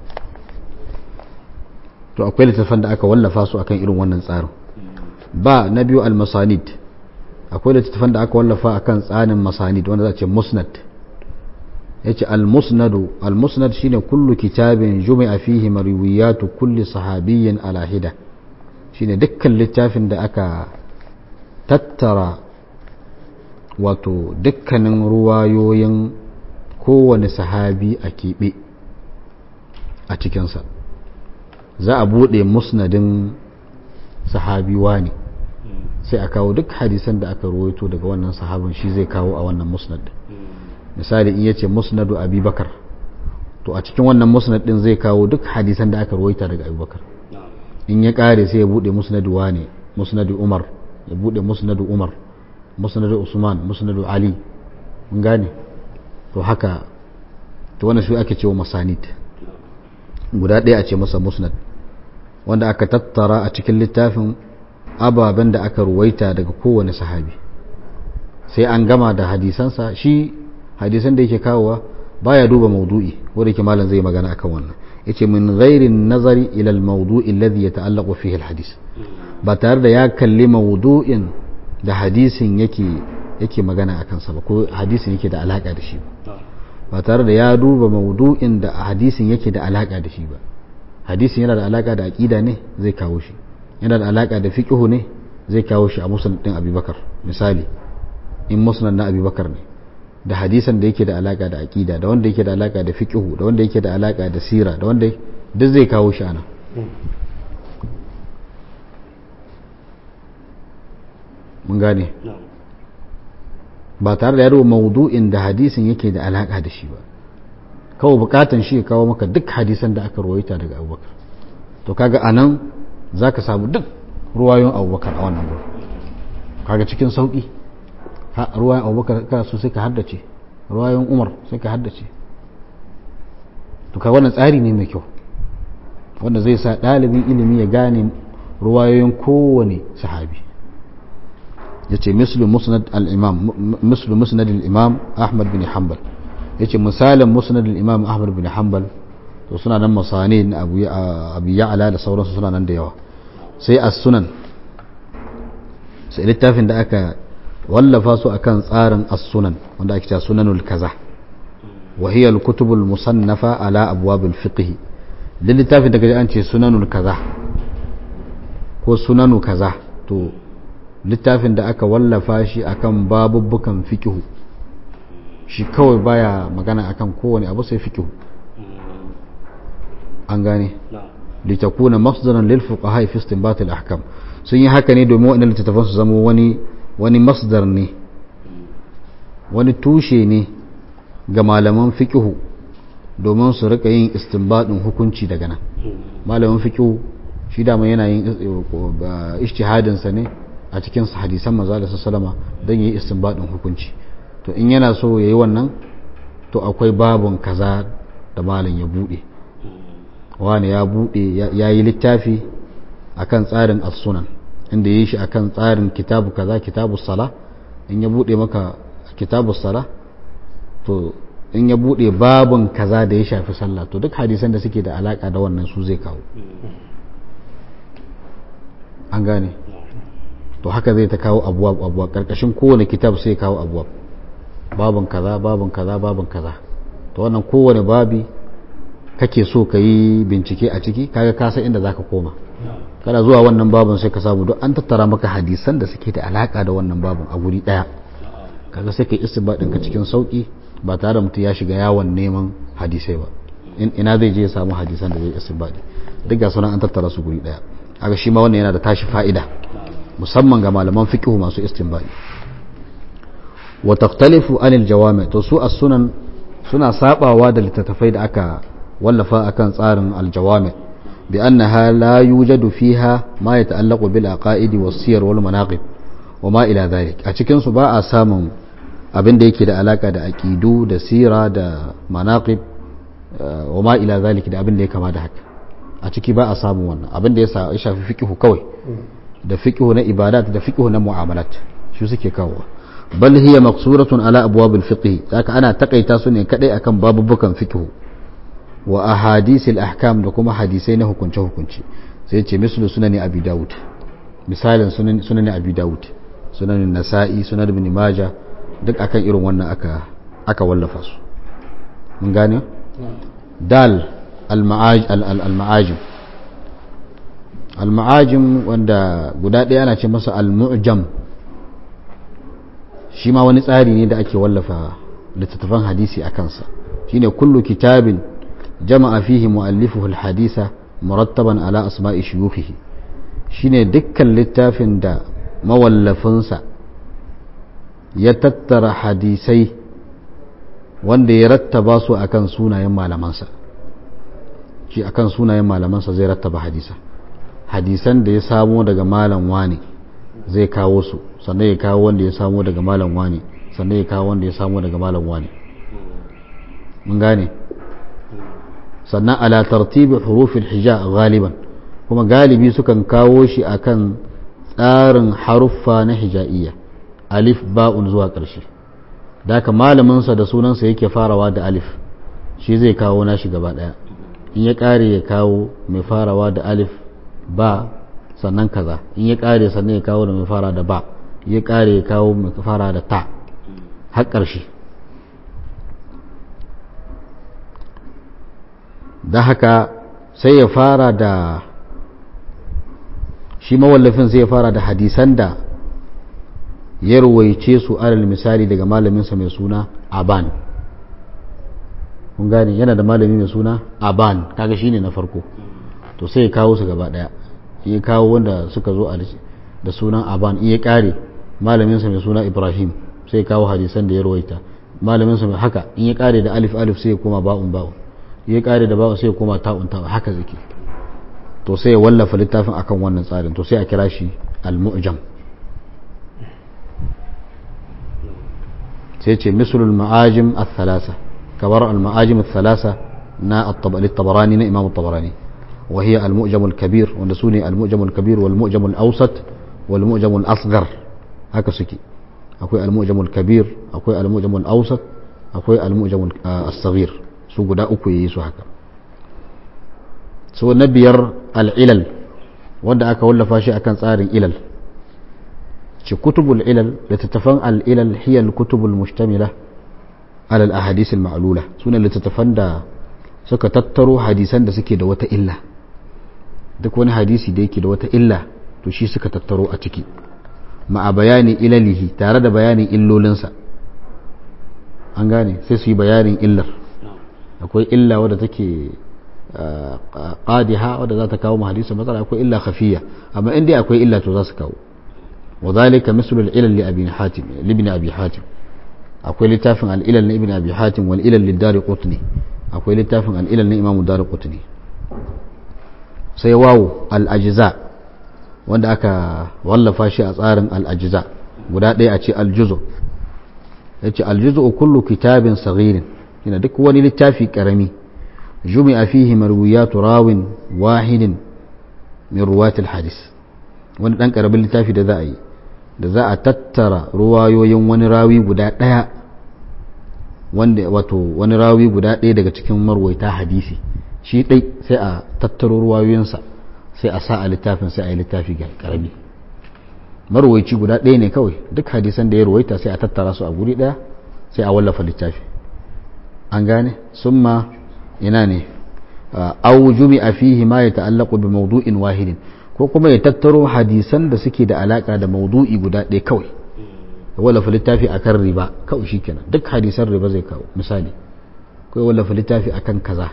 to akwai littafan da aka wallafa su akan irin wannan tsarin ba na biyu al-masanid akwai littafan da aka wallafa akan tsarin masanid wanda za a ce musnad yace al-musnadu al-musnad shine kullu kitabin jumi'a fihi marwiyatu kulli sahabiyyin ala hida shine dukkan littafin da aka tattara wato dukkanin ruwayoyin kowane sahabi a keɓe a cikinsa za a buɗe musnadin sahabi ne sai a kawo duk hadisan da aka ruwaito daga wannan sahabin shi zai kawo a wannan musnad misali in yace musnadu abubakar to a cikin wannan musnad din zai kawo duk hadisan da aka ruwaita daga abubakar in ya kare sai ya bude musnadu wane musnadu umar ya bude musnadu umar musnadu usman musnadu ali mun gane to haka to wannan shi ake cewa masanid guda ɗaya a ce masa musnad wanda aka tattara a cikin littafin ababen da aka ruwaita daga kowane sahabi sai an gama da hadisansa shi hadisan da yake kawowa baya duba maudu'i wanda yake malam zai magana akan wannan yace min ghairin nazari ila al-mawdu'i alladhi yata'allaqu fihi al-hadis ba tare da ya kalli maudu'in da hadisin yake yake magana akan sa ba ko hadisin yake da alaka da shi ba ba tare da ya duba maudu'in da hadisin yake da alaka da shi ba hadisin yana da alaka da aqida ne zai kawo shi yana da alaka da fiqh ne zai kawo shi a musnad din Abubakar misali in musnad na Abubakar ne da hadisan da yake da alaka da aqida da wanda yake da alaka da fiqh da wanda yake da alaka da sira da wanda duk zai kawo shi ana mun gane ba tare da yaro maudu'in da hadisin yake da alaka da shi ba kawai bukatan shi ya kawo maka duk hadisan da aka ruwaita daga abubakar to kaga anan za ka samu duk ruwayon abubakar a wannan gurin kaga cikin sauki ruwayon abubakar ka so sai ka haddace ruwayon umar sai ka haddace to ka wannan tsari ne mai kyau wanda zai sa ɗalibin ilimi ya gane ruwayoyin kowane sahabi yace mislu musnad al-imam mislu musnad al-imam ahmad bin hanbal yace misalin musnad al-imam ahmad bin hanbal to suna nan masani na abu abu ya'ala da sauransu suna nan da yawa sai as-sunan sai littafin da aka wallafa su akan tsarin as-sunan wanda ake cewa sunanul kaza wa hiya al-kutub al-musannafa ala abwab al-fiqh littafin da kaje an ce sunanul kaza ko sunanu kaza to littafin da aka wallafa shi akan babubbukan fikihu shi kawai baya magana akan kowane abu sai fikihu an gane litakuna masdaran lil fuqaha fi istinbat al ahkam sun yi haka ne domin waɗannan littattafan su zama wani wani masdar ne wani tushe ne ga malaman fikihu domin su rika yin istinbadin hukunci daga nan malamin fikihu shi dama yana yin ijtihadinsa ne a cikin hadisan maza da sallama don yi istinbadin hukunci to in yana so yayi wannan to akwai babun kaza da malam ya bude wani ya bude ya yi littafi akan tsarin as-sunan inda yi shi akan tsarin kitabu kaza kitabu sala in ya bude maka kitabu sala to in ya bude babun kaza da ya shafi sallah to duk hadisan da suke da alaka da wannan su zai kawo an gane to haka zai ta kawo abuwa abuwa karkashin kowane kitab sai kawo abuwa babin kaza babin kaza babin kaza to wannan kowane babi kake so ka yi bincike a ciki kaga ka san inda zaka koma kana zuwa wannan babin sai ka samu duk an tattara maka hadisan da suke da alaka da wannan babin a guri daya kaga sai ka yi istibadin ka cikin sauki ba tare da mutum ya shiga yawon neman hadisai ba ina zai je ya samu hadisan da zai istibadi duk ga sunan an tattara su guri daya kaga shi ma wannan yana da tashi fa'ida musamman ga malaman fiqh masu istinbadi wa taqtalifu anil jawami to su as-sunan suna sabawa da littattafai da aka wallafa akan tsarin al-jawami bi annaha la yujadu fiha ma yata'allaqu bil aqaidi was siyar wal manaqib wa ma ila dhalik a cikin su ba a samun abin da yake da alaka da aqidu da sira da manaqib wa ma ila dhalik da abin da ya kama da haka a ciki ba a samun wannan abin da ya shafi fiqhu kawai da fiqhu na ibadat da fiqhu na mu'amalat shi suke kawowa bal hiya maqsuratun ala abwabil fiqh haka ana takaita su ne kadai akan babubukan fiqh wa ahadisil ahkam da kuma hadisai na hukunce hukunci sai ce mislu sunan abi daud misalin sunan sunan abi daud sunan nasa'i sunan ibn majah duk akan irin wannan aka aka wallafa su mun gane dal al-ma'aj al-ma'ajim al-ma'ajim wanda guda ɗaya ana ce masa al-mu'jam shi ma wani tsari ne da ake wallafa littattafan hadisi a kansa shine kullu kitabin jama'a fihi mu'allifuhu al-hadisa murattaban ala asma'i shuyukhihi shine dukkan littafin da mawallafinsa ya tattara hadisai wanda ya rattaba su akan sunayen malamansa shi akan sunayen malamansa zai rattaba hadisa hadisan da ya samo daga malam wani zai kawo su sannan ya kawo wanda ya samo daga malam wani sannan ya kawo wanda ya samo daga malam wani mun gane sannan ala tartibi hurufin hija galiban kuma galibi sukan kawo shi akan tsarin haruffa na hija'iyya alif ba'un zuwa ƙarshe da haka malaminsa da sunansa yake farawa da alif shi zai kawo nashi gaba ɗaya in ya ƙare ya kawo mai farawa da alif ba sannan kaza in ya ƙare sannan ya kawo da mai fara da ba ya ƙare ya kawo mai fara da ta har ƙarshe da haka sai ya fara da shi mawallafin sai ya fara da hadisan da ya ruwaice su alal misali daga malaminsa mai suna aban kun gane yana da malami mai suna aban kaga shine na farko to sai ya kawo su gaba daya in ya kawo wanda suka zo da sunan aban in ya kare malaminsa mai suna ibrahim sai ya kawo hadisan da ya ruwaita malaminsa mai haka in ya kare da alif alif sai ya koma ba'un ba'un in ya kare da ba'un sai ya koma ta'un ta'un haka zake to sai ya wallafa littafin akan wannan tsarin to sai a kira shi al-mu'jam sai ce mislul ma'ajim al-thalasa kabar al-ma'ajim al-thalasa na at-tabarani na imam at-tabarani wa hiya al-mu'jam al-kabir wanda sune al-mu'jam al-kabir wal mu'jam al-awsat wal mu'jam al-asghar haka suke akwai al-mu'jam al-kabir akwai al-mu'jam al-awsat akwai al-mu'jam al-saghir su guda uku yayi su haka so na biyar al-ilal wanda aka wallafa shi akan tsarin ilal ce kutubul ilal littattafan al'ilal hiyar kutubul mustamila alal ahadis ma'alula suna littattafan da suka tattaro hadisan da suke da wata illa duk wani hadisi da yake da wata illa to shi suka tattaro a ciki ma'a bayani ilalihi tare da bayanin illolinsa an gane sai su yi bayanin illar akwai illa wadda take qadiha wadda za ta kawo hadisi matsala akwai illa khafiya amma in dai akwai illa to za su kawo وذلك مثل العلل لأبي حاتم لابن أبي حاتم أقول لتافن العلل لابن أبي حاتم والعلل للدار قطني أقول لتافن العلل لإمام الدار قطني سيواو الأجزاء wanda aka wallafa shi a tsarin al'ajiza guda ɗaya a ce aljuzo ya ce aljuzo kullu kitabin saghirin yana duk wani littafi ƙarami jumi a fihi marwiyatu rawin wahidin min ruwatil hadis wani ɗan ƙaramin littafi da za a yi da za a tattara ruwayoyin wani rawi guda ɗaya wanda wato wani rawi guda ɗaya daga cikin marwaita hadisi shi ɗai sai a tattaro ruwayoyinsa sai a sa a littafin sai a yi littafi ga ƙarami marwaici guda ɗaya ne kawai duk hadisan da ya ruwaita sai a tattara su a guri ɗaya sai a wallafa littafi an gane summa ina ne au jumi'a fihi ma ya ta'allaqu bi mawdu'in wahidin ko kuma ya tattaro hadisan da suke da alaka da maudu'i guda ɗaya kawai ya wallafa littafi akan riba kawai shikenan duk hadisan riba zai kawo misali ko ya wallafa littafi akan kaza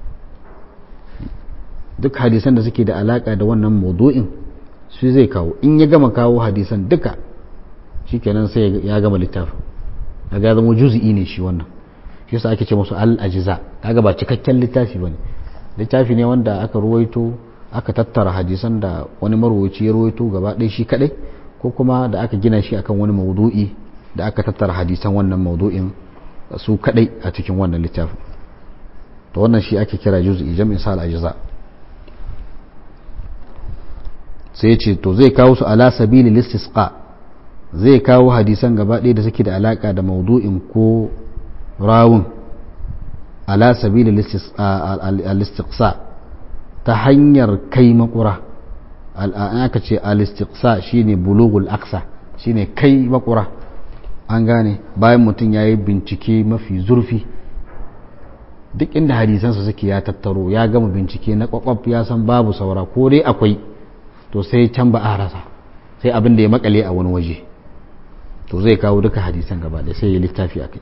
duk hadisan da suke da alaka da wannan maudu'in su zai kawo in ya gama kawo hadisan duka shikenan sai ya gama littafin kaga zama juz'i ne shi wannan shi yasa ake ce musu al-ajza kaga ba cikakken littafi bane littafi ne wanda aka ruwaito aka tattara hadisan da wani marwaci ya ruwaito gaba ɗaya shi kadai ko kuma da aka gina shi akan wani maudu'i da aka tattara hadisan wannan maudu'in su kadai a cikin wannan littafin to wannan shi ake kira juz'i jam'in sa al-ajza sai ce to zai kawo su ala sabili listisqa zai kawo hadisan gaba ɗaya da suke da alaka da maudu'in ko rawun ala sabili al-istiqsa ta hanyar kai makura aka ce al-istiqsa shine bulugul aksa shine kai makura an gane bayan mutum ya yi bincike mafi zurfi duk inda hadisansa suke ya tattaro ya gama bincike na kwakwaf ya san babu saura ko dai akwai to sai can ba a rasa sai abin da ya makale a wani waje to zai kawo duka hadisan gaba da sai ya littafi akai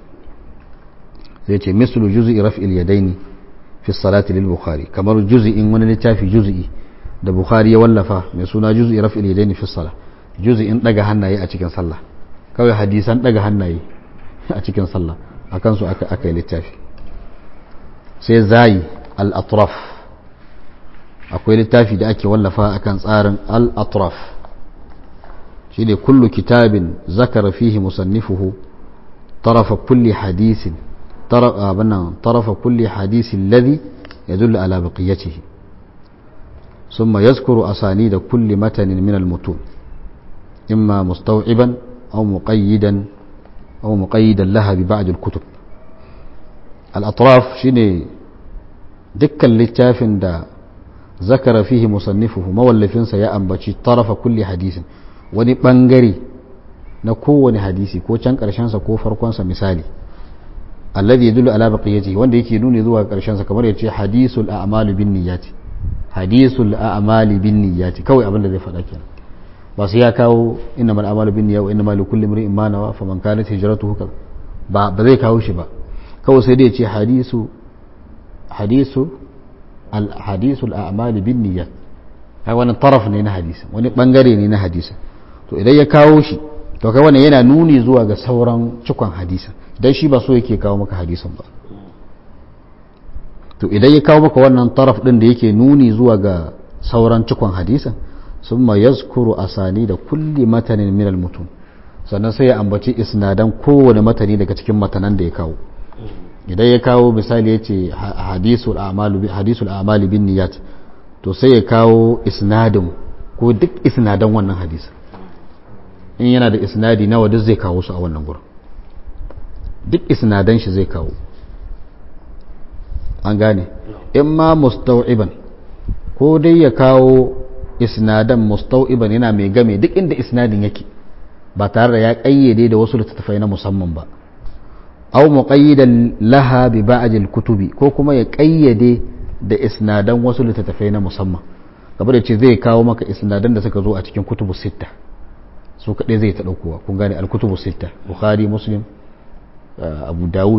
zai ce mislu juz'i raf'il yadaini fi salati lil bukhari kamar juz'in wani littafi juz'i da bukhari ya wallafa mai suna juz'i raf'il yadaini fi salah juz'in daga hannaye a cikin sallah kawai hadisan daga hannaye a cikin sallah akan su aka aka yi littafi sai zai al-atraf akwai littafi da ake wallafa akan tsarin al-atraf shi ne kullu kitabin zakara fihi musannifuhu tarafa kulli hadisin tarafa kulli hadisin ladhi yadullu ala baqiyatihi ثم يذكر أسانيد كل متن من المتون إما مستوعبا أو مقيدا أو مقيدا لها ببعض الكتب الأطراف شيني دكا littafin da zakara fihi musannifuhu mawallafinsa ya ambaci tarafa kulli hadisin wani bangare na kowane hadisi ko can karshensa ko farkonsa misali alladhi yadullu ala baqiyati wanda yake nuni zuwa karshensa kamar yace hadisul a'malu bin niyyati hadisul a'mali bin niyyati kawai abin da zai faɗa kenan ba sai ya kawo innamal a'malu bin niyyati wa innamal likulli imrin ma nawa faman kanat hijratuhu kaza ba ba zai kawo shi ba kawai sai dai yace hadisu hadisu hadisul a'mali bin niyyat kai wani taraf ne na hadisi wani bangare ne na hadisi to idan ya kawo shi to kai wannan yana nuni zuwa ga sauran cikon hadisa dan shi ba so yake kawo maka hadisin ba to idan ya kawo maka wannan taraf din da yake nuni zuwa ga sauran cikon hadisin summa yazkuru asani da kulli matanin min al-mutun sannan sai ya ambaci isnadan kowane matani daga cikin matanan da ya kawo idan ya kawo misali ya ce hadisul amali bin niyat to sai ya kawo isnadin ko duk isnadan wannan hadisa in yana da isnadi nawa duk zai kawo su a wannan gurin duk isnadan shi zai kawo an gane in ma mustau'iban ko dai ya kawo isnadan mustau'iban yana mai game duk inda isnadin yake ba tare da ya kayyade da wasu littattafai na musamman ba aw muqayyidan laha bi ba'd kutubi ko kuma ya kayyade da isnadan wasu littattafai na musamman gaba da ce zai kawo maka isnadan da suka zo a cikin kutubu sitta su kaɗai zai ta ɗaukowa kun gane al-kutubu sitta bukhari muslim abu dawud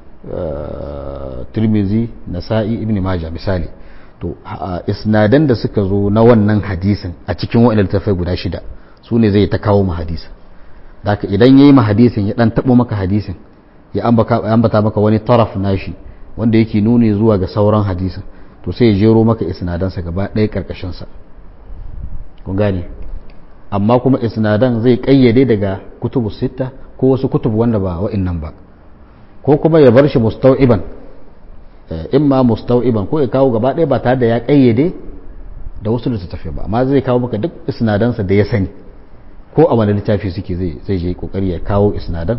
tirmizi nasa'i ibn maja misali to isnadan da suka zo na wannan hadisin a cikin wa'annan littattafai guda shida su ne zai ta kawo ma hadisin da idan yayi ma hadisin ya dan taɓo maka hadisin ya ambata maka wani taraf nashi wanda yake nuni zuwa ga sauran hadisin to sai ya jero maka isnadansa gaba ɗaya ƙarƙashinsa kun gane amma kuma isnadan zai ƙayyade daga kutubu sitta ko wasu kutubu wanda ba wa'innan ba ko kuma ya bar shi mustau'iban imma mustau'iban ko ya kawo gaba ɗaya ba tare da ya ƙayyade da wasu littattafai ba amma zai kawo maka duk isnadansa da ya sani ko a wani littafi suke zai je kokari ya kawo isnadan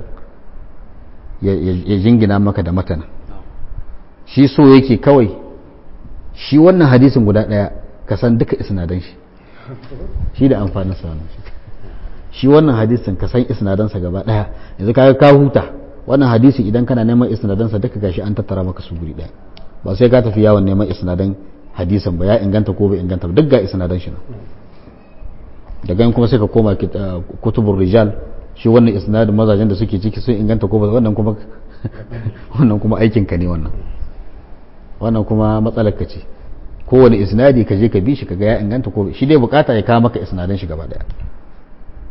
ya jingina maka da matana shi so yake kawai shi wannan hadisin guda ɗaya ka san duka isnadan shi shi da amfanin sa shi wannan hadisin ka san isnadansa gaba ɗaya yanzu ka ka huta wannan hadisi idan kana neman isnadansa duka gashi an tattara maka su guri ɗaya ba sai ka tafi yawon neman isnadan hadisin ba ya inganta ko bai inganta ba duk ga isnadan shi nan daga kuma sai ka koma kutubur rijal shi wannan isnadin mazajen da suke ciki sun inganta ko ba wannan kuma wannan kuma aikin ka ne wannan wannan kuma matsalar ka ce kowane isnadi ka je ka bi shi kaga ya inganta ko shi dai bukata ya kawo maka isnadan shi gaba daya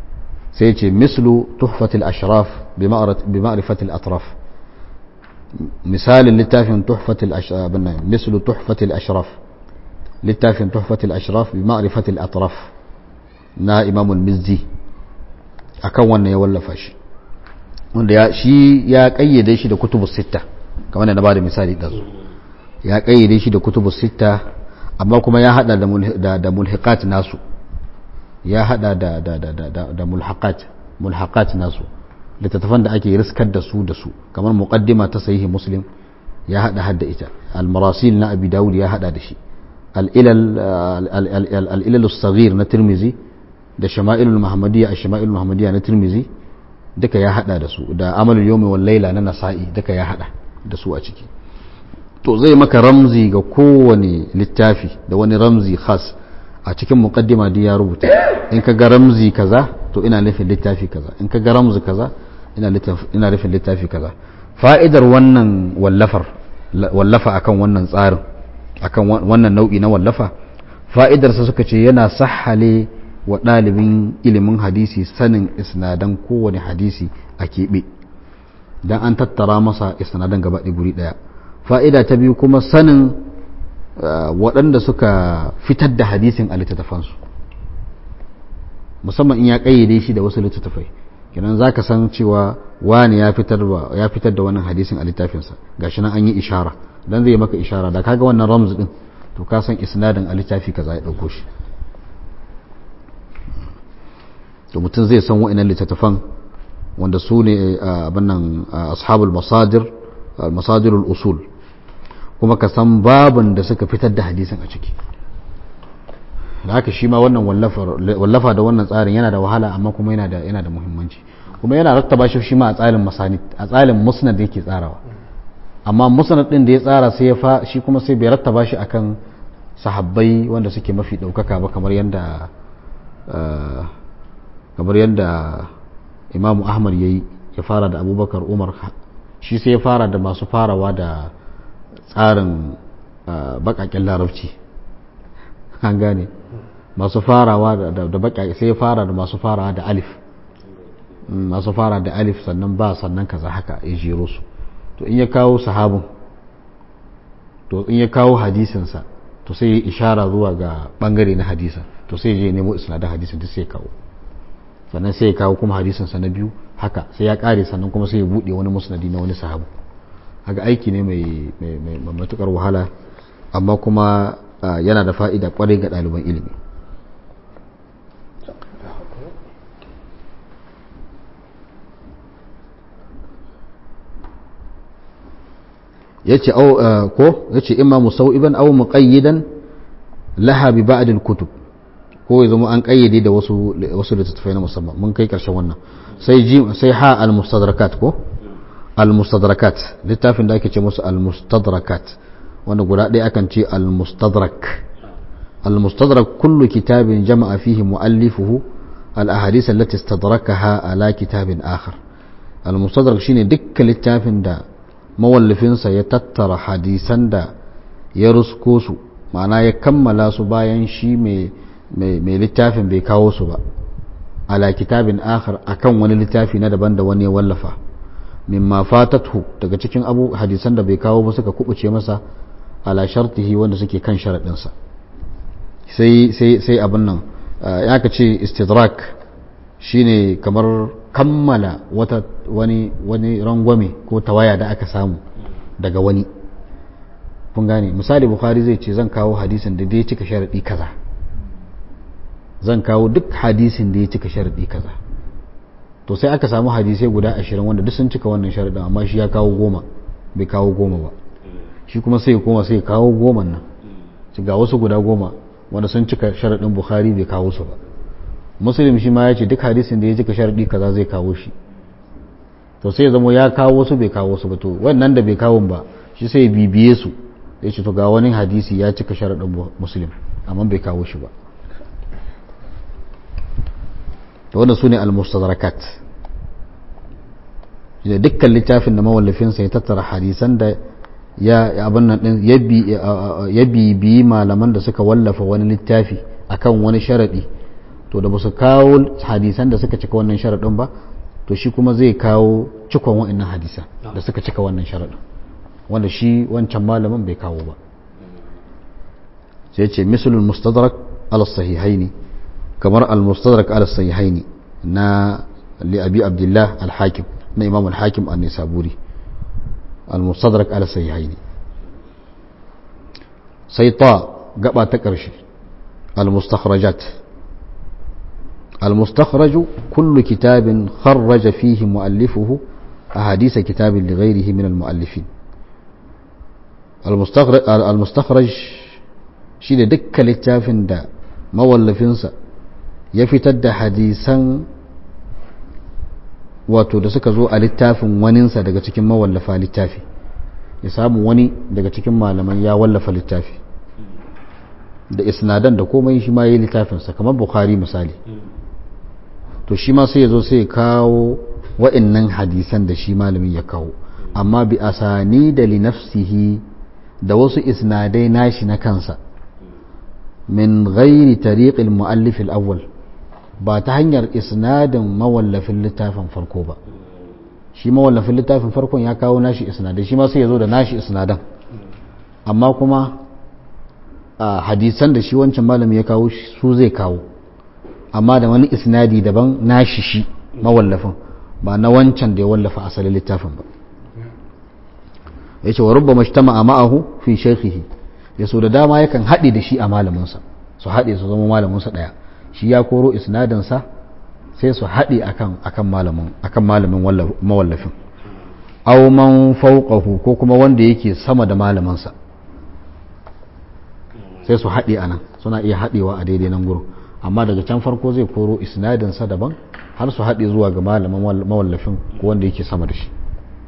sai ce mislu tuhfatil ashraf bi ma'rifatil atraf misalin littafin tuhfatil ashraf mislu tuhfatil ashraf littafin tuhfatil ashraf bi ma'rifatil atraf na imamul mizzi akan wannan ya wallafa shi wanda ya shi ya kayyade shi da kutubus sitta kamar da na bada misali ɗazu ya kayyade shi da kutubus sitta amma kuma ya hada da da mulhiqat nasu ya hada da da da da da mulhaqat mulhaqat nasu littattafan da ake riskar da su da su kamar muqaddima ta sahihi muslim ya hada hadda ita al-marasil na abi dawud ya hada da shi al-ilal al-ilal as-saghir na tirmizi da shama'ilul muhammadiyya ash-shama'ilul muhammadiyya na tirmizi duka ya hada da su da amalul yawmi wal layla na nasa'i duka ya hada da su a ciki to zai maka ramzi ga kowane littafi da wani ramzi khas a cikin muqaddima duk ya rubuta in ka ga ramzi kaza to ina nufin littafi kaza in ka ga ramzi kaza ina ina nufin littafi kaza fa'idar wannan wallafar wallafa akan wannan tsarin akan wannan nau'i na wallafa fa'idarsa suka ce yana sahale wa ɗalibin ilimin hadisi sanin isnadan kowane hadisi a keɓe don an tattara masa isnadan gaba guri ɗaya fa'ida ta biyu kuma sanin waɗanda suka fitar da hadisin a littattafansu musamman in ya ƙayyade shi da wasu littattafai kenan za ka san cewa wani ya fitar da wannan hadisin a littafinsa gashi nan an yi ishara don zai maka ishara da kaga wannan ramz din to ka san isnadin a littafi kaza ya ɗauko shi to mutum zai san wa'annan littattafan wanda su ne abin nan ashabul masadir masadirul usul kuma ka san babin da suka fitar da hadisin a ciki da haka shi ma wannan wallafa da wannan tsarin yana da wahala amma kuma yana da yana da muhimmanci kuma yana rattaba shi shi ma a tsarin masanid a tsarin musnad da yake tsarawa amma musnad din da ya tsara sai ya fa shi kuma sai bai rattaba shi akan sahabbai wanda suke mafi daukaka ba kamar yadda kamar yadda imamu ahmad ya yi ya fara da abubakar umar shi sai ya fara da masu farawa da tsarin bakaken larabci an gane masu farawa da bakaken sai ya fara da masu farawa da alif masu fara da alif sannan ba sannan kaza haka ya jero su to in ya kawo sahabin to in ya kawo hadisinsa to sai ya ishara zuwa ga bangare na hadisin to sai ya je nemo isnadin hadisin duk sai ya kawo sannan sai ya kawo kuma hadisinsa na biyu haka sai ya kare sannan kuma sai ya buɗe wani musnadi na wani sahabu haka aiki ne mai matukar wahala amma kuma yana da fa'ida kwarai ga ɗaliban ilimi yace au ko yace imma musau'iban aw muqayyidan laha bi ba'd al-kutub ko ya zama an kayyade da wasu wasu littattafai na musamman mun kai karshen wannan sai ji sai ha al-mustadrakat ko al-mustadrakat littafin da ake ce musu al-mustadrakat wanda guda ɗaya akan ce al-mustadrak al-mustadrak kullu kitabin jama'a fihi mu'allifuhu al-ahadith allati istadrakaha ala kitabin akhar al-mustadrak shine dukkan littafin da mawallafinsa ya tattara hadisan da ya rusko su ma'ana ya kammala su bayan shi mai littafin bai kawo su ba ala kitabin akhar akan wani littafi na daban da wani ya wallafa mimma fatathu daga cikin abu hadisan da bai kawo ba suka kubuce masa ala shartihi wanda suke kan sharaɗinsa sai sai sai abin nan ya ka ce istidrak shine kamar kammala wata wani wani rangwame ko tawaya da aka samu daga wani kun gane misali bukhari zai ce zan kawo hadisin da ya cika sharaɗi kaza zan kawo duk hadisin da ya cika sharaɗi kaza to sai aka samu hadisai guda ashirin wanda duk sun cika wannan sharaɗin amma shi ya kawo goma bai kawo goma ba shi kuma sai koma sai kawo goma nan ga wasu guda goma wanda sun cika sharaɗin bukhari bai kawo su ba muslim shi ma ya ce duk hadisin da ya cika sharaɗi kaza zai kawo shi to sai zama ya kawo wasu bai kawo su ba to wannan da bai kawo ba shi sai bibiye su ya ce to ga wani hadisi ya cika sharaɗin muslim amma bai kawo shi ba to wannan su ne al-mustadrakat da dukkan littafin da mawallafinsa ya tattara hadisan da ya abin nan din ya bibiyi malaman da suka wallafa wani littafi akan wani sharadi to da ba su kawo hadisan da suka cika wannan sharaɗin ba to shi kuma zai kawo cikon wa'annan hadisan da suka cika wannan sharaɗin wanda shi wancan malamin bai kawo ba sai ce misalul mustadrak ala sahihaini kamar al mustadrak ala sahihaini na li abi abdullah al hakim na imam al hakim an nisaburi al mustadrak ala sahihaini sai ta gaba ta ƙarshe al mustakhrajat al mustakhraj kullu kitabin kharraja fihi muallifuhu أحاديث كتاب لغيره من المؤلفين المستخرج المستخرج shine dukkan littafin da mawallafinsa ya fitar da hadisan wato da suka zo a littafin waninsa daga cikin mawallafa littafi ya samu wani daga cikin malaman ya wallafa littafi da isnadan da komai shi ma ya yi littafinsa kamar bukhari misali to shi ma sai ya zo sai ya kawo wa'annan hadisan da shi malamin ya kawo amma bi asani da linafsihi da wasu isnadai nashi na kansa min ghairi tariqil muallif al-awwal ba ta hanyar isnadin mawallafin littafin farko ba shi mawallafin littafin farkon ya kawo nashi isnadai shi ma sai ya zo da nashi isnadan amma kuma a hadisan da shi wancan malami ya kawo su zai kawo amma da wani isnadi daban nashi shi mawallafin ba na wancan da ya wallafa asalin littafin ba ya ce wa rubba mashtama a ma'ahu fi shaikhihi ya so da dama yakan haɗe da shi a malaminsa su haɗe su zama malaminsa ɗaya shi ya koro isnadinsa sai su haɗe akan malamin akan malamin mawallafin aw man fawqahu ko kuma wanda yake sama da malaminsa sai su haɗe a nan suna iya haɗewa a daidai nan gurin amma daga can farko zai koro isnadinsa daban har su haɗe zuwa ga malamin mawallafin ko wanda yake sama da shi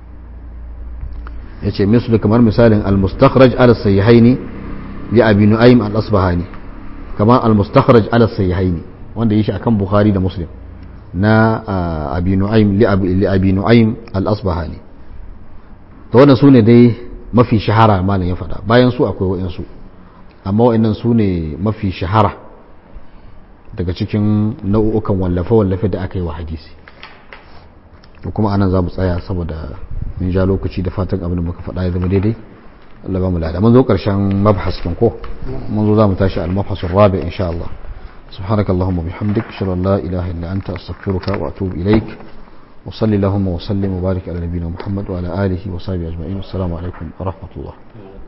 ya ce misali kamar misalin al-mustakhraj ala sayyihaini li abi nu'aym al-asbahani kamar al-mustakhraj ala sayyihaini wanda yake akan bukhari da muslim na abi nu'aym li abi nu'aym al-asbahani to wannan sune dai mafi shahara malam ya faɗa bayan su akwai wa'insu amma wa'annan su ne mafi shahara daga cikin nau'ukan wallafe-wallafe da aka yi wa hadisi to kuma anan za mu tsaya saboda mun ja lokaci da fatan abin da muka faɗa ya zama daidai Allah ba mu lada mun zo ƙarshen mabhas kin ko mun zo za mu tashi al-mabhas ar-rabi insha Allah سبحانك اللهم وبحمدك اشهد ان لا اله الا انت استغفرك واتوب اليك وصلي اللهم وسلم وبارك على نبينا محمد وعلى اله وصحبه اجمعين والسلام عليكم ورحمه الله